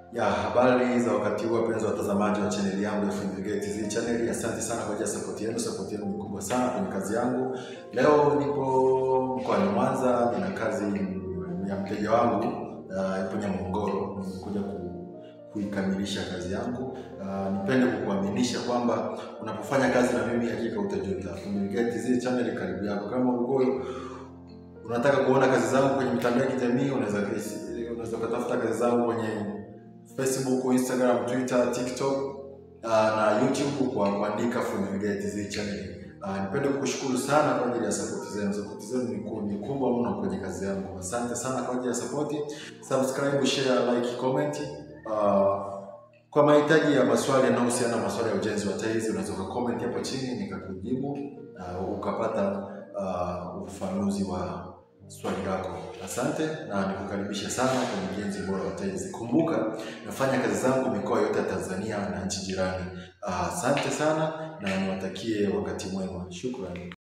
Ya habari za wakati huu, wapenzi watazamaji wa chaneli yangu ya Funvigate TV channel, asante sana kwa ajili ya support yenu. Support yenu ni kubwa sana kwenye kazi yangu. Leo nipo mkoani Mwanza, nina kazi ya mteja wangu uh, ipo Nyamongoro. Nimekuja ku, kuikamilisha kazi yangu. Uh, nipende kukuaminisha kwamba unapofanya kazi na mimi hakika utajuta. Funvigate TV channel karibu yako. Kama ulikuwa unataka kuona kazi zangu kwenye mitandao ya kijamii, unaweza unaweza kutafuta kazi zangu kwenye Facebook, Instagram, Twitter, TikTok uh, na YouTube kwa kuandika Funvigate TV channel. Uh, nipende kukushukuru sana kwa ajili ya support zenu. Support zenu ni ku- ni kubwa mno kwenye kazi yangu. Asante sana kwa ajili ya support. Subscribe, share, like, comment. Uh, kwa mahitaji ya maswali yanayohusiana na maswala ya ujenzi wa tiles unaweza comment hapo chini nikakujibu uh, ukapata uh, ufafanuzi wa swali lako. Asante na nikukaribisha sana kwenye ujenzi bora wa tiles. Kumbuka nafanya kazi zangu mikoa yote ya Tanzania na nchi jirani. Ah, Asante sana na niwatakie wakati mwema. Shukrani.